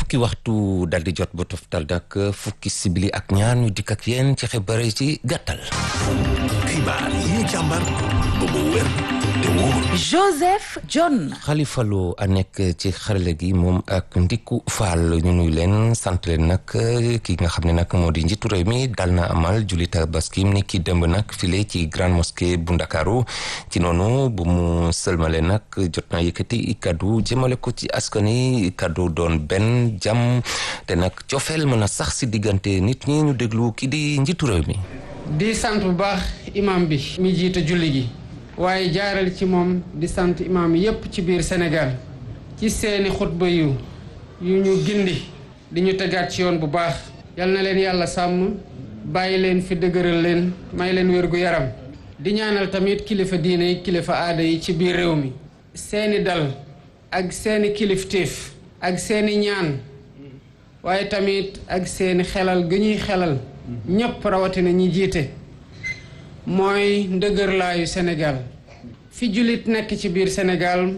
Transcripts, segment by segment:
fukki waxtu dal di jot ba toftal dak fukki sibili ak ñaar ñu dikk ak yéen ci xibaar yi ci gàttal. xibaar yi ñu càmbar ba mu wér te wóor. Joseph John. Khalifa Lo a nekk ci xarale gi moom ak Ndiku Fall ñu nuy leen sant leen nag ki nga xam ne nag moo di njiitu réew mi dal na amal julli tabaski ni ki démb nag file ci grande mosquée bu Ndakaaru ci noonu bu mu sëlmale nag jot na yëkkati kaddu jëmale ko ci askan wi kaddu doon benn jàmm te nag cofeel mën a sax si diggante nit ñi ñu déglu ki di njiitu réew mi. di sant bu baax imam bi mi jiite julli gi waaye jaaral ci moom di sant imam yépp ci biir Sénégal ci seeni xutba yu yu ñu gindi di ñu tegaat ci yoon bu baax yal na leen yàlla sàmm bàyyi leen fi dëgëral leen may leen wér gu yaram di ñaanal tamit kilifa diine yi kilifa aada yi ci biir réew mi seeni dal ak seeni kilifteef ak seeni ñaan waaye tamit ak seeni xelal gu ñuy xelal ñépp rawatina ñi jiite mooy ndëgërlaayu Sénégal fi jullit nekk ci biir Sénégal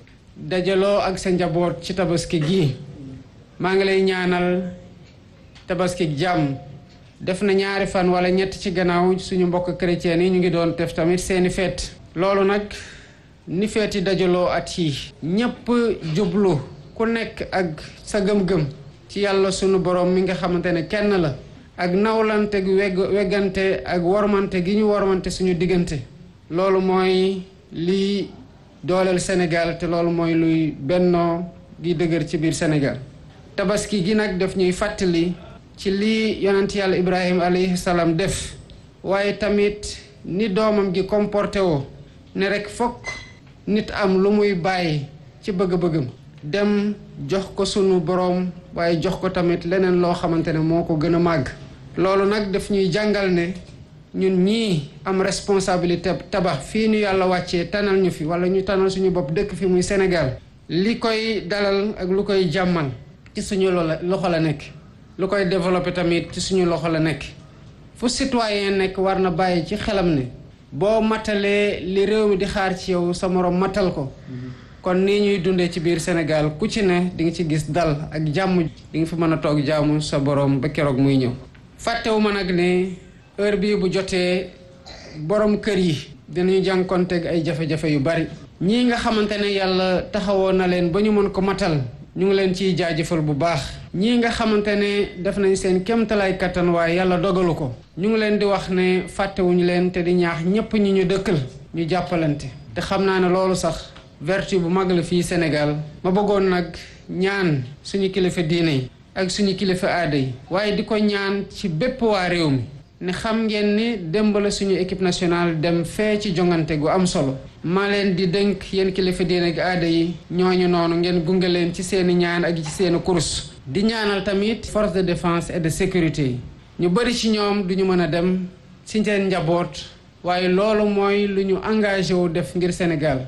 dajaloo ak sa njaboot ci tabaski gi maa ngi lay ñaanal tabaski jàmm def na ñaari fan wala ñett ci gannaaw suñu mbokk chrétien yi ñu ngi doon def tamit seeni feet loolu nag ni feeti dajaloo at yi ñépp jublu ku nekk ak sa gëm-gëm ci yàlla sunu borom mi nga xamante ne kenn la ak nawlante gu wegg weggante ak wormante gi ñu wormante suñu diggante loolu mooy liy dooleel Sénégal te loolu mooy luy bennoo gi dëgër ci biir Sénégal tabaski gi nag daf ñuy fàttali ci lii yonent yàlla Ibrahima alayhi salaam def waaye tamit ni doomam gi comporté woo ne rek fokk nit am lu muy bàyyi ci bëgg-bëggam dem jox ko sunu boroom waaye jox ko tamit leneen loo xamante ne moo ko gën a màgg loolu nag daf ñuy jàngal ne ñun ñii am responsabilité tabax fii ñu yàlla wàccee tanal ñu fi wala ñu tanal suñu bopp dëkk fi muy Sénégal li koy dalal ak lu koy jàmmal ci suñu loxo la nekk lu koy développé tamit ci suñu loxo la nekk fu citoyen nekk war na bàyyi ci xelam ne boo matalee li réew mi di xaar ci yow sa moroom matal ko kon nii ñuy dundee ci biir Sénégal ku ci ne di nga ci gis dal ak jàmm di nga fi mën a toog jaamu sa boroom ba keroog muy ñëw fàttewu ma nag ne heure bii bu jotee borom kër yi dinañu jànkonteeg ay jafe-jafe yu bari ñii nga xamante ne yàlla taxawoon na leen ba ñu mën ko matal ñu ngi leen ciy jaajëfal bu baax ñii nga xamante ne def nañ seen kéemtalaay kattan waaye yàlla dogalu ko ñu ngi leen di wax ne fàttewuñu leen te di ñaax ñépp ñi ñu dëkkal ñu jàppalante te xam naa ne loolu sax vertu bu mag la fii Sénégal ma bëggoon nag ñaan suñu kilifa diine yi ak suñu kilifa aada yi waaye di ko ñaan ci bépp waa réew mi ne xam ngeen ni démb la suñu équipe nationale dem fee ci jongante gu am solo maa leen di dénk yéen kilifa diine ak aada yi ñooñu noonu ngeen gunge leen ci seeni ñaan ak ci seeni kurus di ñaanal tamit force de défense et de sécurité yi ñu bëri ci ñoom duñu mën a dem ci seen njaboot waaye loolu mooy lu ñu engagé wu def ngir Sénégal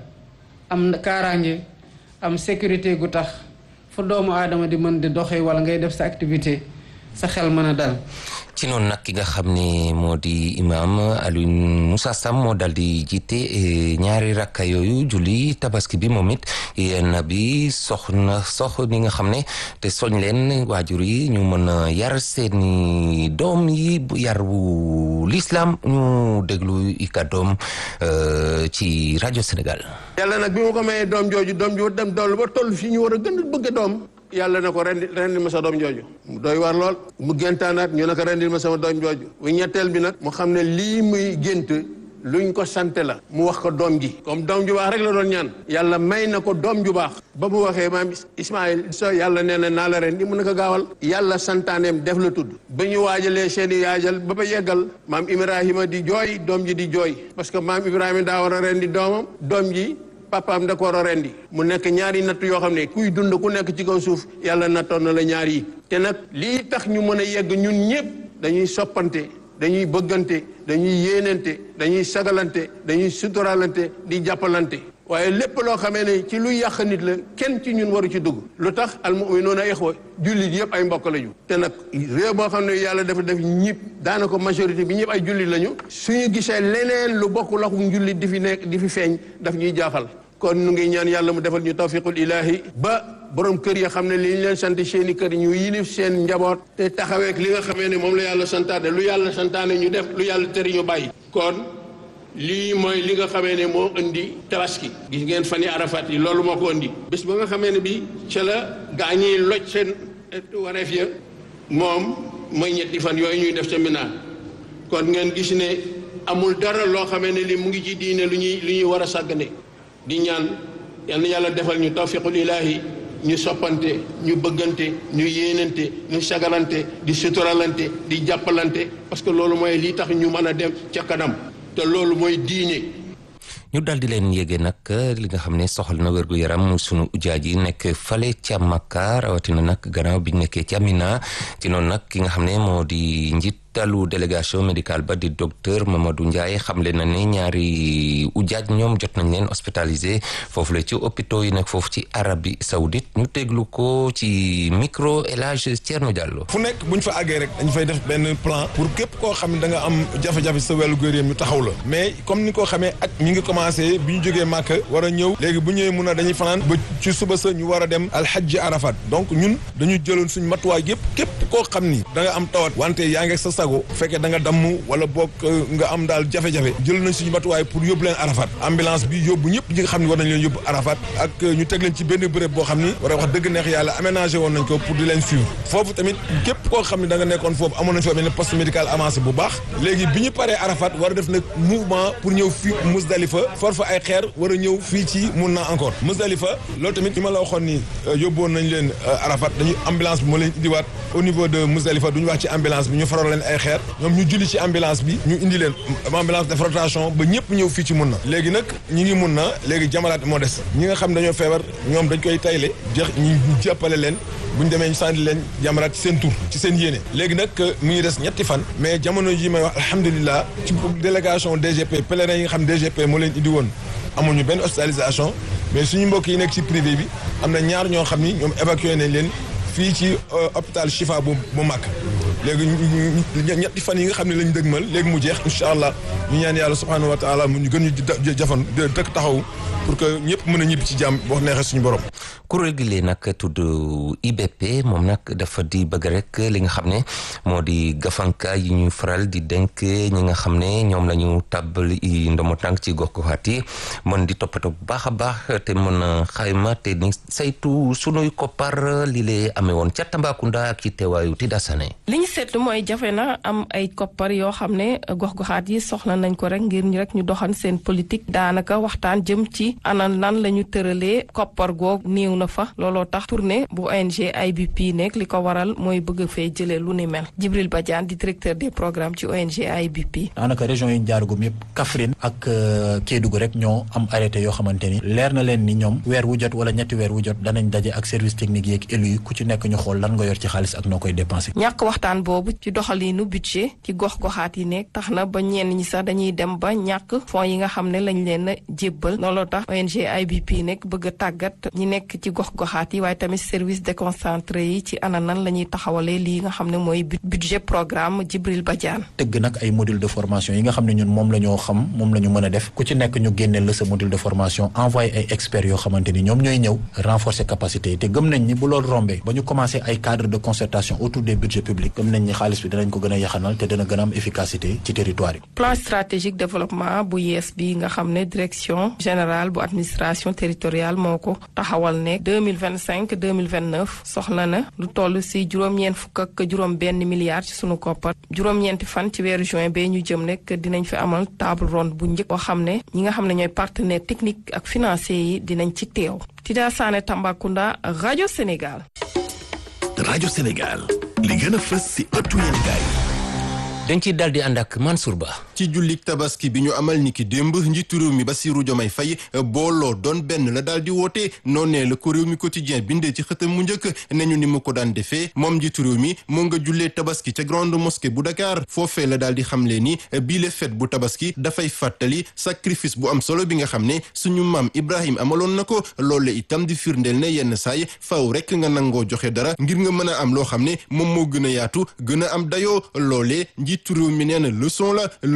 am kaaraange am sécurité gu tax fu doomu aadama di mën di doxee wala ngay def sa activité sa xel mën a dal ci noonu nag ki nga xam ne moo di imam Alioune Moussa Sam moo dal di jiite ñaari rakka yooyu julli tabaski bi moom it yenn bi soxna sox ni nga xam ne te soñ leen waajur yi ñu mën a yar seeni doom yi yar bu l'islam ñu déglu i kàddoom ci rajo Sénégal yàlla nag bi mu ko mayee doom jooju doom ju dem dool ba toll fii ñu war a gën a bëgg doom yàlla na ko rendi rendil ma sa doom jooju mu doy war lool mu géntaanaat ñu ne ko rendil ma sama doom jooju bu ñetteel bi nag mu xam ne lii muy gént luñ ko sante la mu wax ko doom ji comme doom ju baax rek la doon ñaan yàlla may na ko doom ju baax ba mu waxee maam Ismaïl so yàlla nee na naa la rendi mu ne ko gaawal yàlla santaaneem def la tudd ba ñu waajalee seeni yaajal ba ba yeggal maam Ibrahima di jooy doom ji di jooy parce que maam Ibrahima daa war a rendi doomam doom ji papaam da ko war a rendi mu nekk ñaari natt yoo xam ne kuy dund ku nekk ci kaw suuf yàlla nattoon na la ñaar yi te nag lii tax ñu mën a yegg ñun ñëpp dañuy soppante dañuy bëggante dañuy yéenante dañuy sagalante dañuy suturalante di jàppalante waaye lépp loo xamee ne ci luy yàq nit la kenn ci ñun waru ci dugg lu tax almuminuuna ixwa jullit yëpp ay mbokk lañu te nag réew boo xam ne yàlla dafa def ñëpp daanaka majorité bi ñëpp ay jullit lañu suñu gisee leneen lu bokk laxum jullit di fi nekk di fi feeñ daf ñuy jaaxal kon nu ngi ñaan yàlla mu defal ñu tawfiqul ilaahi ba borom kër ya xam ne li ñu leen sant seen i kër ñu yilif seen njaboot te taxaweek li nga xamee ne moom la yàlla santaane lu yàlla santaane ñu def lu yàlla tëri ñu bàyyi kon lii mooy li nga xamee ne moo indi tabaski gis ngeen fan yi arafat yi loolu moo ko indi bés ba nga xamee ne bi ca la gaa ñiy loj seen wareef ya moom mooy ñetti fan yooyu ñuy def ca Mina kon ngeen gis ne amul dara loo xamee ne li mu ngi ci diine lu ñuy lu ñuy war a sàggane di ñaan yal na yàlla defal ñu tawfiqul ilaahi ñu soppante ñu bëggante ñu yéenante ñu sagalante di suturalante di jàppalante parce que loolu mooy lii tax ñu mën a dem ca kanam te loolu mooy diine ñu daal di leen yéege nag li nga xam ne soxal na wérgu yaram sunu ujaaj yi nekk fale ca Makka rawatina nag gannaaw bi nekkee ca Mina ci noonu nag ki nga xam ne moo di njiitalu délégation médicale ba di docteur Mamadou Ndiaye xamle na ne ñaari ujaaj ñoom jot nañ leen hospitalisé foofu la ci hôpitaux yi nekk foofu ci Arabie Saoudite ñu teglu ko ci micro El Hadj Thierno Diallo. fu nekk bu ñu fa àggee rek dañu fay def benn plan pour képp koo xam ne da nga am jafe-jafe sa wàllu góor ñu taxaw la mais comme ni ko xamee ak ñi ngi commencé bi ñu jógee Màkka war a ñëw léegi bu ñëwee mun a dañuy fanaan ba ci suba sa ñu war a dem alxajji arafat donc ñun dañu jëloon suñ matuwaay yëpp képp koo xam ni da nga am tawat wante yaa ngi sa sago fekkee da nga damm wala boog nga am daal jafe-jafe jël nañ suñu matuwaay pour yóbbu leen arafat ambulance bi yóbbu ñëpp ñi nga xam ne war nañ leen yóbbu arafat ak ñu teg leen ci benn béréb boo xam ni war a wax dëgg neex yàlla aménagé woon nañ ko pour di leen suivre foofu tamit képp koo xam ne da nga nekkoon foofu amoon nañ fa benn poste médical avancé bu baax léegi bi ñu paree arafat war a def nag mouvement pour ñëw fii Musdalifa for fa ay xeer war a ñëw fii ci mun na encore Musdalifa loolu tamit li ma la waxoon ni yóbboon nañ leen arafat dañuy ambulance bi moo leen indiwaat au niveau de Musdalifa duñu wax ci ambulance bi ñu faral leen ay xeer ñoom ñu julli ci ambulance bi ñu indi leen ambulance def rotation ba ñëpp ñëw fii ci mun na léegi nag ñi ngi mun na léegi jamalaat moo des ñi nga xam dañoo feebar ñoom dañ koy tayle jeex ñu jàppale leen bu ñu demee ñu sànni leen jamaraat ci seen tur ci seen yéene léegi nag mu ngi des ñetti fan mais jamono ji may wax alhamdulilah ci délégation DGP pèlerin yi nga xam DGP moo leen indi woon amuñu benn hospitalisation mais suñu mbokk yi nekk ci privé bi am na ñaar ñoo xam ni ñoom évacué nañ leen fii ci hôpital Chifa bu bu Màkk léegi ñetti fan yi nga xam ne lañ dëgmal léegi mu jeex incha allah ñu ñaan yàlla subhanahu wa taala mu ñu gën ñu jafan dëkk taxaw pour que ñëpp mën a ñibbi ci jàmm boo neexee suñu borom. kuréel gi lee nag tudd IBP moom nag dafa di bëgg rek li nga xam ne moo di gafanka yi ñuy faral di denk ñi nga xam ne ñoom la ñu tàbbal ndomo tànk ci gox goxaat yi mën di toppatoo bu baax a baax te mën a xayma te ni saytu sunuy koppar li lee amee woon ca Tambacounda ak ci teewaayu Tida Sané li ñu seetlu mooy jafe na am ay koppar yoo xam ne gox goxaat yi soxla nañ ko rek ngir ñu rek ñu doxan seen politique daanaka waxtaan jëm ci ana nan la ñu tëralee koppar goog néew na fa looloo tax tournée bu ONG IBP nekk li ko waral mooy bëgg fee jëlee lu ni mel Djibril Badiane di directeur des programmes ci ONG IBP. daanaka région yi ñu jaaragum yëpp Kaffrine ak Kédougou rek ñoo am arrêté yoo xamante ni leer na leen ni ñoom weer wu jot wala ñetti weer wu jot danañ daje ak service technique yeeg élu yi ku ci nekk ñu xool lan nga yor ci xaalis ak noo koy dépensé. ñàkk waxtaan boobu ci doxaliinu budget ci gox goxaat yi nekk tax na ba ñenn ñi sax dañuy dem ba ñàkk fonds yi nga xam ne lañ leen a jébbal looloo tax ONG IBP nekk bëgg a tàggat ñi nekk ci gox goxaat yi waaye tamit service déconcentré yi ci ana nan la ñuy taxawalee lii nga xam ne mooy budget programme Djibril Badiane. tëgg nag ay module de formation yi nga xam ne ñun moom la ñoo xam moom la ñu mën a def ku ci nekk ñu génneel la sa module de formation envoyé ay experts yoo xamante ni ñoom ñooy ñëw renforcer capacité yi te gëm nañ ni bu loolu rombee ba ñu commencé ay cadre de concertation autour des budgets publics gëm nañ ni xaalis bi danañ ko gën a yaxanal te dana gën a am efficacité ci territoire yi. plan stratégique développement bu yees bi nga xam ne direction générale bu administration territoriale moo ko taxawal ne deux mille vingt cinq deux mille vingt neuf soxla na lu toll si juróom-ñeent fukk ak juróom-benn milliard ci sunu koppar juróom-ñeenti fan ci weeru juin bee ñu jëm nekk dinañ fi amal table ronde bu njëkk boo xam ne ñi nga xam ne ñooy partenaire technique ak financier yi dinañ ci teew. Tida Sané Tambacounda rajo Sénégal. rajo Sénégal li gën a fës si ëttu yéenekaay dañ ciy daal di ànd ak Mansour Ba. ci jullik tabaski bi ñu amal niki démb njiitu réew mi Bassirou Diomaye Faye booloo doon benn la daal di woote noonee la ko réew mi quotidien bindee ci xëtam mu njëkk ne ñu ni mu ko daan defee moom njiitu réew mi moo nga jullee tabaski ca grande mosquée bu Dakar foofee la daal di xamle ni bii le fête bu tabaski dafay fàttali sacrifice bu am solo bi nga xam ne suñu maam Ibrahim amaloon na ko loole itam di firndeel ne yenn saay faw rek nga nangoo joxe dara ngir nga mën a am loo xam ne moom moo gën a yaatu gën a am dayoo loolee njiitu réew mi nee na leçon la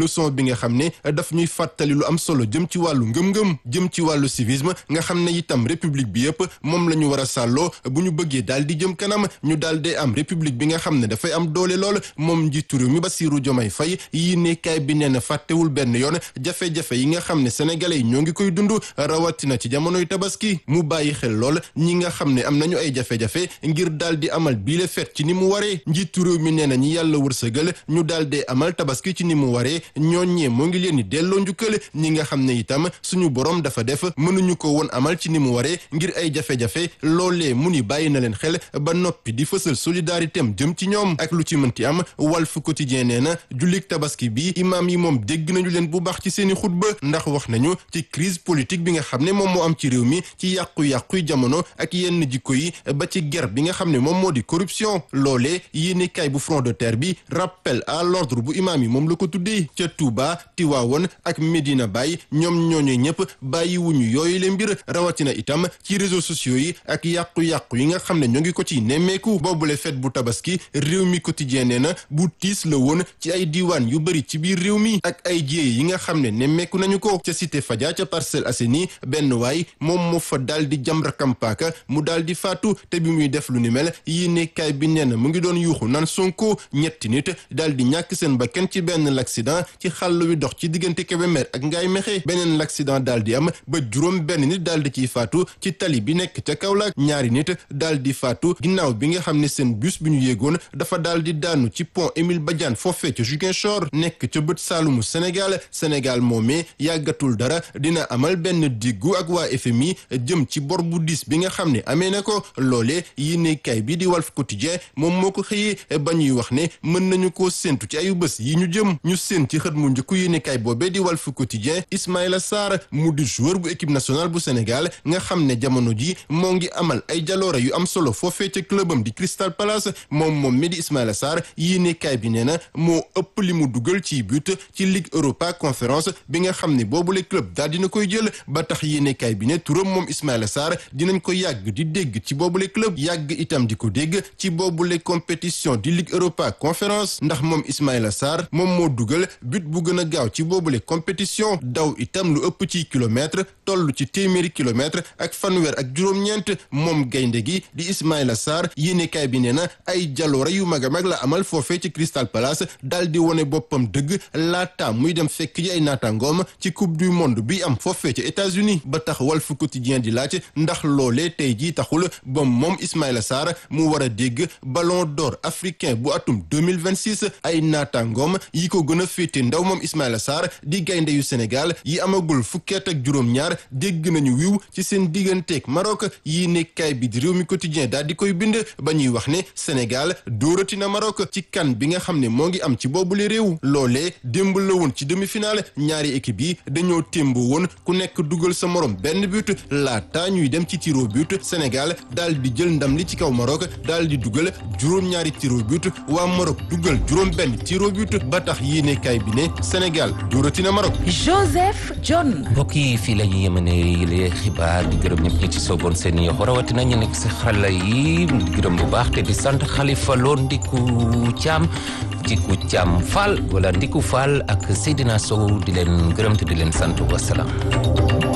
leçon bi nga xam ne daf ñuy fàttali lu am solo jëm ci wàllu ngëm-ngëm jëm ci wàllu civisme nga xam ne itam république bi yëpp moom la ñu war a sàlloo bu ñu bëggee daal di jëm kanam ñu daal di am république bi nga xam ne dafay am doole lool moom njiitu réew mi Bassirou Diomaye Faye yi nekkaay bi nee na fàttewul benn yoon jafe-jafe yi nga xam ne sénégalais yi ñoo ngi koy dund rawatina ci jamonoy tabaski mu bàyyi xel lool ñi nga xam ne am nañu ay jafe-jafe ngir daal di amal biile fet ci ni mu waree njiitu réew mi nee na ñi yàlla wërsëgal ñu daal di amal tabaski ci ni mu waree ñooñee moo ngi leen di delloo njukkal ñi nga xam ne itam suñu borom dafa def mënuñu ko woon amal ci ni mu waree ngir ay jafe-jafe loolee mu ni bàyyi na leen xel ba noppi di fësal solidarité am jëm ci ñoom ak lu ci mënti am Walf Quotidien nee na jullik tabaski bi imaam yi moom dégg nañu leen bu baax ci seeni xutba ndax wax nañu ci crise politique bi nga xam ne moom moo am ci réew mi ci yàqu-yàquy jamono ak yenn jikko yi ba ci guerre bi nga xam ne moom moo di corruption loolee yéene kaay bu front de terre bi rappel à l'ordre bu imaam yi moom la ko tuddee ca Touba Tiwaawoon ak Medina Baye ñoom ñooñu ñëpp bàyyiwuñu yooyu le mbir rawatina itam ci réseaux sociaux yi ak yàqu-yàqu yi nga xam ne ñoo ngi ko ci nemmeeku boobule fête bu tabaski réew mi quotidien nee na bu tiis la woon ci ay diiwaan yu bëri ci biir réew mi ak ay jiyee yi nga xam ne nemmeeku nañu ko ca cité Fadia ca Parcelles Assainies benn waay moom moo fa daal di jam rakam paaka mu daal di faatu te bi muy def lu ni mel yi nekkaay bi nee na mu ngi doon yuuxu naan Sonko ñetti nit daal di ñàkk seen bakkan ci benn l'accident ci xàll wi dox ci diggante Kébémer ak Ngaye Mékhé beneen l'accident daal di am ba juróom benn nit daal di ciy faatu ci tali bi nekk ca Kaolack ñaari nit daal di faatu ginnaaw bi nga xam ne seen bus bi ñu yéegoon dafa daal di daanu ci pont Émile Badiane foofee ca Ziguinchor nekk ca bët saalumu Sénégal Sénégal moomee yàggatul dara dina amal benn diggu ak waa FMI jëm ci bor bu diis bi nga xam ne amee na ko loolee yéenekaay bi di Walf Quotidien moom moo ko xëyee ba ñuy wax ne mën nañu koo séntu ci ayu bés yi ñu jëm ñu séen ci xët mu njëkku yéenekaay boobee di Walf Quotidien Ismaïla Sarr mu di joueur bu équipe nationale bu Sénégal nga xam ne jamono ji moo ngi amal ay jaloore yu am solo foofee ca clubam di Crystal Palace moom moom mi di Ismaïla Sarr yéenekaay bi nee na moo ëpp li mu dugal ci but ci Ligue Europa Conférence bi nga xam ne boobule club daal dina koy jël ba tax yéenekaay bi ne turam moom Ismaïla Sarr dinañ ko yàgg di dégg ci boobule club yàgg itam di ko dégg ci boobule compétition di Ligue Europa Conférence ndax moom Ismaïla Sarr moom moo dugal but bu gën a gaaw ci boobule compétition daw itam lu ëpp ci kilomètre toll ci téeméeri kilomètre ak fanweer ak juróom-ñeent moom gaynde gi di Ismaïla Sarr yéenekaay bi nee na ay jaloore yu mag a mag la amal foofee ci Crystal Palace daal di wone boppam dëgg laata muy dem fekk ji ay naataangoom ci coupe du monde bi am foofee ci États-Unis ba tax Walf Quotidien di laaj ndax loolee tey jii taxul ba moom Ismaïla Sarr mu war a dégg ballon d'or africain bu atum 2026 ay naataangoom yi ko gën a féete ndaw moom Ismaïla Sarr di gaynde yu Sénégal yi amagul fukkeet ak juróom-ñaar dégg nañu wiw ci seen digganteeg Maroc yi nekkaay bi di réew mi quotidien daal di koy bind ba ñuy wax ne Sénégal dóorati na Maroc ci kan bi nga xam ne moo ngi am ci boobule réew loolee démb la woon ci demi-finale ñaari équipe yi dañoo témboo woon ku nekk dugal sa morom benn but laata ñuy dem ci tiro but Sénégal daal di jël ndam li ci kaw Maroc daal di dugal juróom-ñaari tiro but waa Maroc dugal juróom benn tiro but ba tax yéenekaay bi ne Sénégal dóorati na Maroc. Joseph John. mbokk yi fii la ñuy yemane yile xibaar di gërëm ñëpp ñi ci sooboon seen yoxo rawatina ñu nekk si xarala yi di gërëm bu baax te di sant Xalifa Lo Ndiku Thiam Ndiku Thiam Fall wala Ndiku Fall ak Seydina Sow di leen gërëm te di leen sant wasalaam